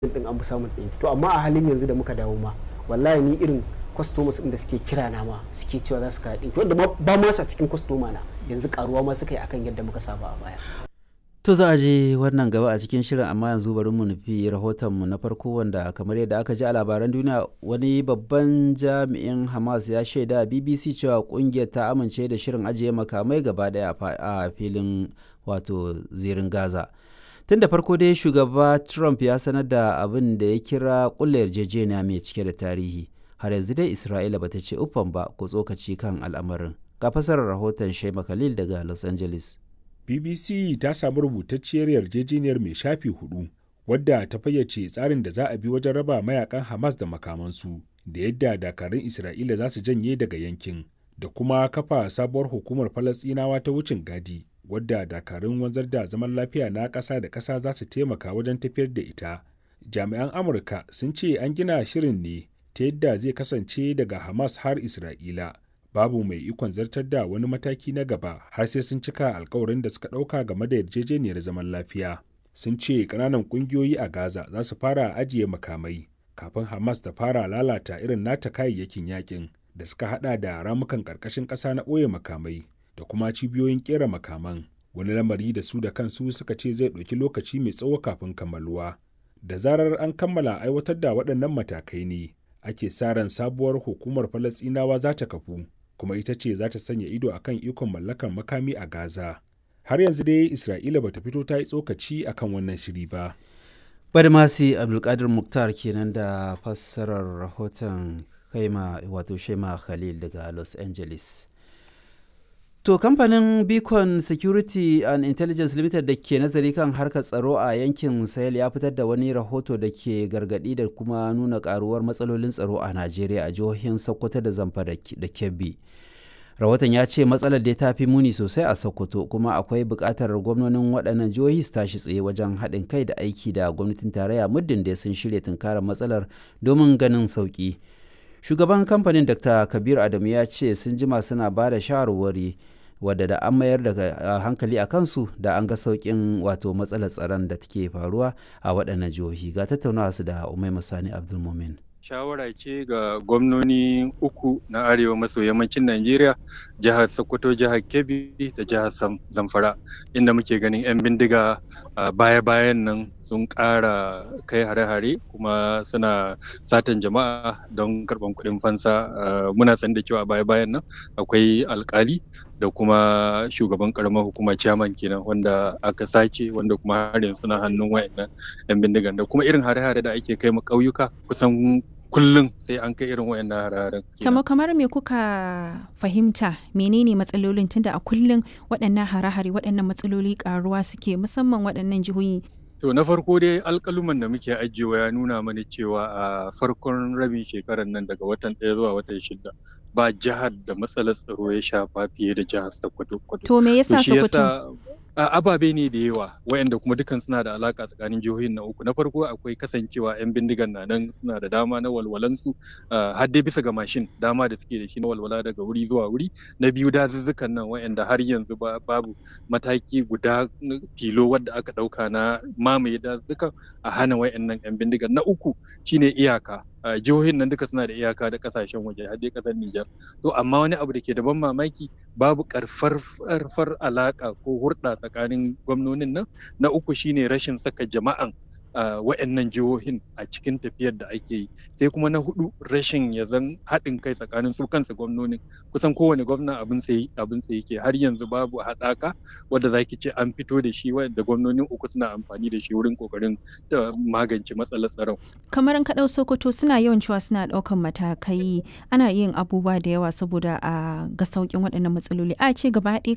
din an fi samun ɗin to amma a halin yanzu da muka dawo ma wallahi ni irin customers din da suke kira na ma suke cewa za su kawo ɗinki wanda ba ma sa cikin customer na yanzu karuwa ma suka yi akan yadda muka saba a baya To za a je wannan gaba a cikin shirin amma yanzu bari mu nufi rahotonmu na farko wanda kamar yadda aka ji a labaran duniya wani babban jami'in Hamas ya shaida BBC cewa kungiyar ta amince da shirin ajiye makamai gaba daya a filin wato zirin Gaza. Tun da farko dai shugaba Trump ya sanar da abin da ya kira kulle yarjejeniya mai cike da tarihi. Har yanzu dai Isra'ila bata ce uffan ba ko tsokaci kan al'amarin. Ga fasarar rahoton Shema Khalil daga Los Angeles. BBC ta samu rubutacciyar yarjejeniyar mai shafi hudu wadda ta fayyace tsarin da za a bi wajen raba mayakan Hamas da makamansu da yadda dakarun Isra'ila za su janye daga yankin da kuma kafa sabuwar hukumar Falasɗinawa ta wucin gadi wadda dakarun wanzar da zaman lafiya na ƙasa da ƙasa za su taimaka wajen tafiyar da ita. Jami'an Amurka sun ce an gina shirin ne ta yadda zai kasance daga Hamas har Isra'ila. babu mai ikon zartar da wani mataki na gaba har sai sun cika alkawarin da suka ɗauka game da yarjejeniyar zaman lafiya sun ce ƙananan ƙungiyoyi a gaza za su fara ajiye makamai kafin hamas ta fara lalata irin nata kayayyakin yakin da suka hada da ramukan ƙarƙashin ƙasa na ɓoye makamai da kuma cibiyoyin ƙera makaman wani lamari da su da kansu suka ce zai ɗauki lokaci mai tsawo kafin kammaluwa da zarar an kammala aiwatar da waɗannan matakai ne ake sa ran sabuwar hukumar falasɗinawa za ta kafu kuma ita ce za ta sanya ido a kan ikon mallakar makami a Gaza. Har yanzu dai Isra'ila ba ta fito ta yi tsokaci a kan wannan shiri ba. Badmasi Abdulkadir Muktar kenan da fassarar rahoton kaima wato Shema Khalil daga Los Angeles. To kamfanin Beacon Security and Intelligence Limited da ke nazari kan harkar tsaro a yankin Sahel ya fitar da wani rahoto da ke gargadi da kuma nuna karuwar matsalolin tsaro a Najeriya a jihohin Sokoto da Zamfara da Kebbi. Rahoton ya ce matsalar da ta fi muni sosai a Sokoto kuma akwai buƙatar gwamnonin waɗannan jihohi su tashi tsaye wajen haɗin kai da aiki da gwamnatin tarayya muddin da sun shirya tunkarar matsalar domin ganin sauƙi. Shugaban kamfanin Dr. Kabir Adamu ya ce sun jima suna ba da shawarwari wadda da an mayar da hankali a kansu da an ga sauƙin wato matsalar tsaron da take faruwa a waɗannan jihohi ga tattaunawa su da umai masani abdulmumin shawara ce ga gwamnoni uku na arewa maso yammacin najeriya jihar sokoto jihar kebbi da jihar zamfara inda muke ganin 'yan bindiga baya-bayan nan sun ƙara kai hare-hare kuma suna satan jama'a don karɓan kuɗin fansa muna san da cewa baya-bayan nan akwai alkali da kuma shugaban karamar hukuma chairman kenan wanda aka sace wanda kuma har yanzu suna hannun wayannan yan bindigan da kuma irin hare-hare da ake kai ma ƙauyuka kusan kullum sai an kai irin wayannan hare-haren. Kamar kamar me kuka fahimta menene matsalolin tunda a kullum waɗannan hare-hare waɗannan matsaloli ƙaruwa suke musamman waɗannan jihohi To na farko dai alƙaluman da muke ajiyewa ya nuna mana cewa a farkon rabin shekarar nan daga watan ɗaya zuwa watan shida ba jihar da matsalar tsaro ya shafa fiye da jihar Sokoto. To me yasa Sokoto? ababe ne da yawa wayanda kuma dukan suna da alaka tsakanin jihohin na uku na farko akwai kasancewa yan bindigan na nan suna da dama na walwalansu har dai bisa ga mashin dama da suke da shi na walwala daga wuri zuwa wuri na biyu dazuzzukan nan wayanda har yanzu babu mataki guda tilo wadda aka dauka na mamaye dazuzzukan a hana wayannan yan bindigan na uku shine iyaka jihohin nan duka suna da iyaka da kasashen waje har dai kasar Nijar to amma wani abu da ke da ban mamaki babu karfar alaka ko hurɗa tsakanin gwamnonin nan na uku shine rashin saka jama'an wa'annan jihohin a cikin tafiyar da ake yi sai kuma na hudu rashin ya zan haɗin kai tsakanin su kansa gwamnonin kusan kowane gwamna abin sai abin sai yake har yanzu babu haɗaka wadda zaki ce an fito da shi wanda gwamnonin uku suna amfani da shi wurin kokarin magance matsalar tsaron kamar an kaɗau sokoto suna yawan cewa suna ɗaukan matakai ana yin abubuwa da yawa saboda a ga sauƙin waɗannan matsaloli a ce gaba ɗaya